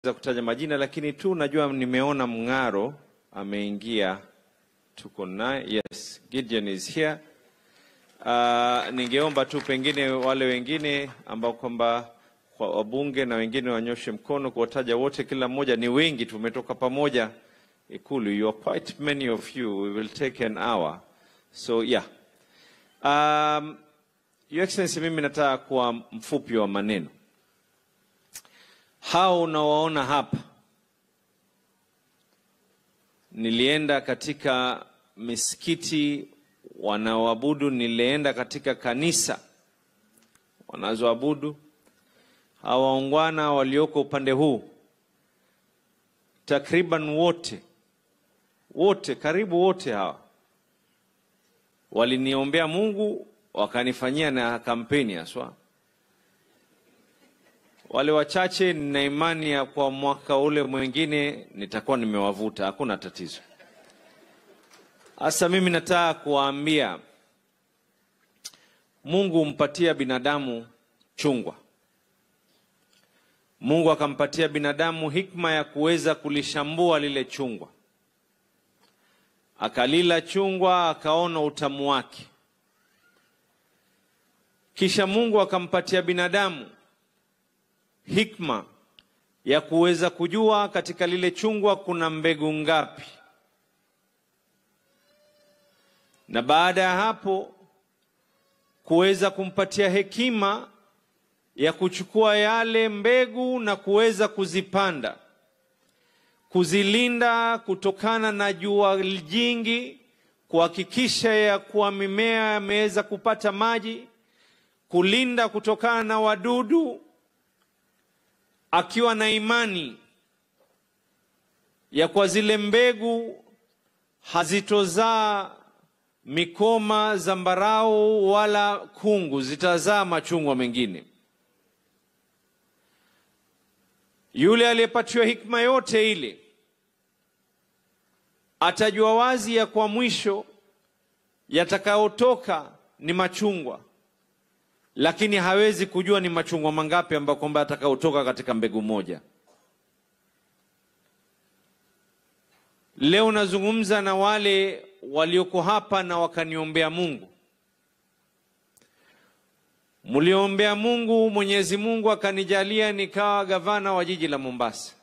za kutaja majina, lakini tu najua nimeona Mng'aro ameingia, tuko naye. Yes, Gideon is here. Uh, ningeomba tu pengine wale wengine ambao kwamba kwa wabunge na wengine wanyoshe mkono kuwataja wote, kila mmoja ni wengi, tumetoka pamoja Ikulu. You are quite many of you. We will take an hour. So yeah. Um, Your Excellency, mimi nataka kuwa mfupi wa maneno. Hao unawaona hapa, nilienda katika misikiti wanaoabudu, nilienda katika kanisa wanazoabudu. Hawa waungwana walioko upande huu takriban wote wote, karibu wote hawa waliniombea Mungu, wakanifanyia na kampeni haswa. Wale wachache nina imani ya kwa mwaka ule mwingine nitakuwa nimewavuta, hakuna tatizo. Sasa mimi nataka kuwaambia, Mungu humpatia binadamu chungwa. Mungu akampatia binadamu hikma ya kuweza kulishambua lile chungwa, akalila chungwa, akaona utamu wake. Kisha Mungu akampatia binadamu hikma ya kuweza kujua katika lile chungwa kuna mbegu ngapi, na baada ya hapo kuweza kumpatia hekima ya kuchukua yale mbegu na kuweza kuzipanda, kuzilinda kutokana na jua jingi, kuhakikisha ya kuwa mimea yameweza kupata maji, kulinda kutokana na wadudu, akiwa na imani ya kwa zile mbegu hazitozaa mikoma, zambarau wala kungu, zitazaa machungwa mengine. Yule aliyepatiwa hikma yote ile atajua wazi ya kwa mwisho yatakayotoka ni machungwa, lakini hawezi kujua ni machungwa mangapi ambayo kwamba yatakayotoka katika mbegu moja. Leo nazungumza na wale walioko hapa na wakaniombea Mungu. Mliombea Mungu, Mwenyezi Mungu akanijalia nikawa gavana wa jiji la Mombasa.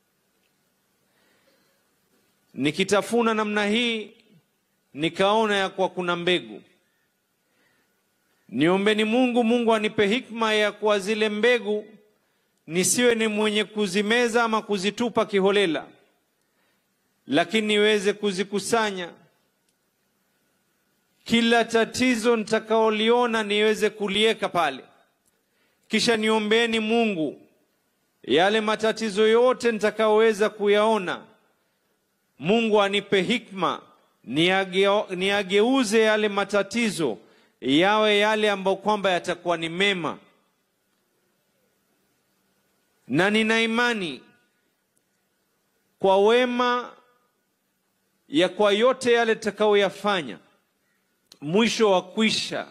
Nikitafuna namna hii nikaona ya kuwa kuna mbegu. Niombeni Mungu, Mungu anipe hikma ya kuwa zile mbegu nisiwe ni mwenye kuzimeza ama kuzitupa kiholela, lakini niweze kuzikusanya kila tatizo nitakaoliona niweze kuliweka pale, kisha niombeeni Mungu yale matatizo yote nitakaoweza kuyaona, Mungu anipe hikma niage- niageuze yale matatizo yawe yale ambayo kwamba yatakuwa ni mema, na nina imani kwa wema ya kwa yote yale tutakayoyafanya mwisho wa kwisha.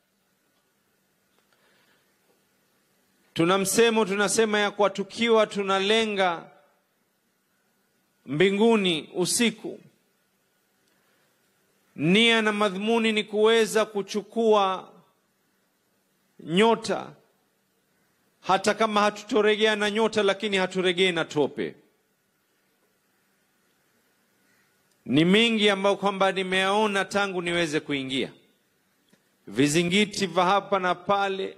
Tuna msemo tunasema ya kwa tukiwa tunalenga mbinguni usiku, nia na madhumuni ni kuweza kuchukua nyota, hata kama hatutoregea na nyota, lakini haturegei na tope. Ni mingi ambayo kwamba nimeyaona tangu niweze kuingia, vizingiti vya hapa na pale.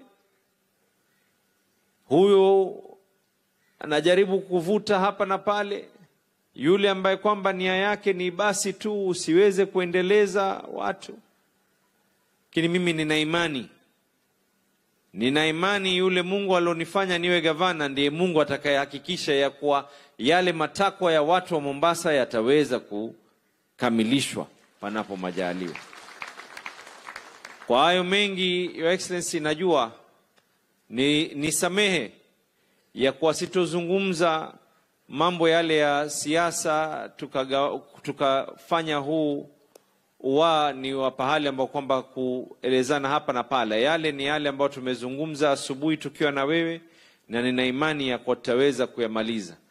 Huyo anajaribu kuvuta hapa na pale, yule ambaye kwamba nia yake ni basi tu usiweze kuendeleza watu. Lakini mimi nina imani, nina imani yule Mungu alionifanya niwe gavana ndiye Mungu atakayehakikisha ya kuwa yale matakwa ya watu wa Mombasa yataweza ku kamilishwa panapo majaliwa. Kwa hayo mengi, Your Excellency, najua ni nisamehe ya kuwa sitozungumza mambo yale ya siasa tukaga- tukafanya huu wa ni wa pahali ambao kwamba kuelezana hapa na pale. Yale ni yale ambayo tumezungumza asubuhi tukiwa na wewe, na nina imani ya kuwa tutaweza kuyamaliza.